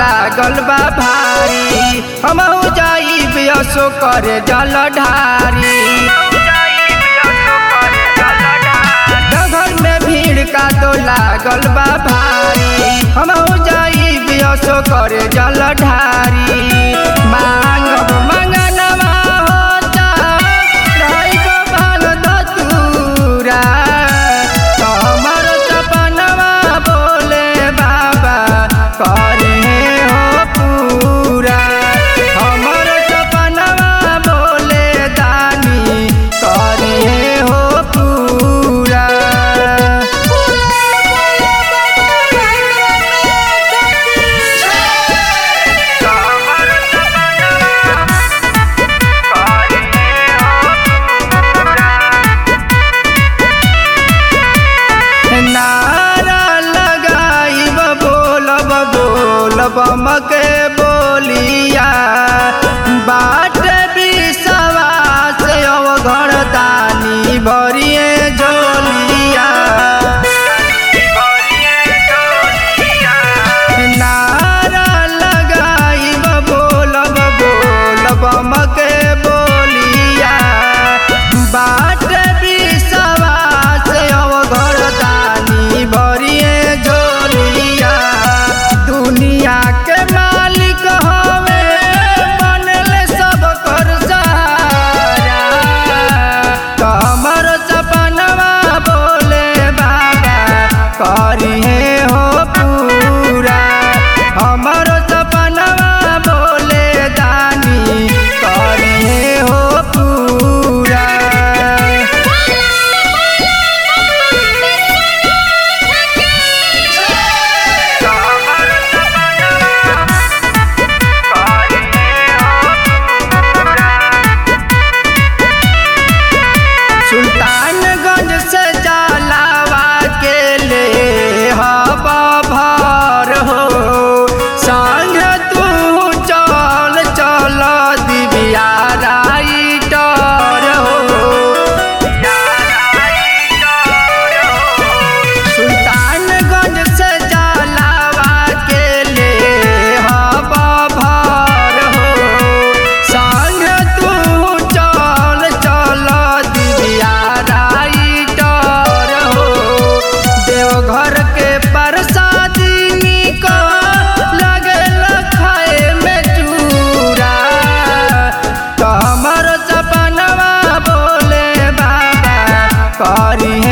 लागल बा भारी हम जाइब असो करे जल ढारी घर में भीड़ का तो लागल बा भारी हम जाइब असो करे जल ढारी मांगब मंगनवा होता रहब भाल धतूरा हमर सपनवा बोले बाबा करे हो पूरा हमर सपनवा बोले दानी करे हो पूरा नारा लगाइब बोलब बोलब मके बोलिया बाट विश्वास अवघर दानी भरिए झोलिया नारा लगाइब बोलब बोलब मके बोलिया बाट विश्वास अवघर दानी भरिए झोलिया दुनिया के मालिक हवे बनल सब कर सहारा तो हमर सपनवा बोले बाबा करिहे हो पूरा हमर सपनवा बोले दानी करिहे हो पूरा सुल्तानगंज से जलावा के ले हब भर हो संग तू चल चल दिव्या राइटर हो सुल्तानगंज से जलावा के ले हब भर हो संग तू चल चल दिव्या राइटर हो देवघर के प्रसादी निक लगल खाए में चूरा तो हमर सपनवा बोले बाबा करी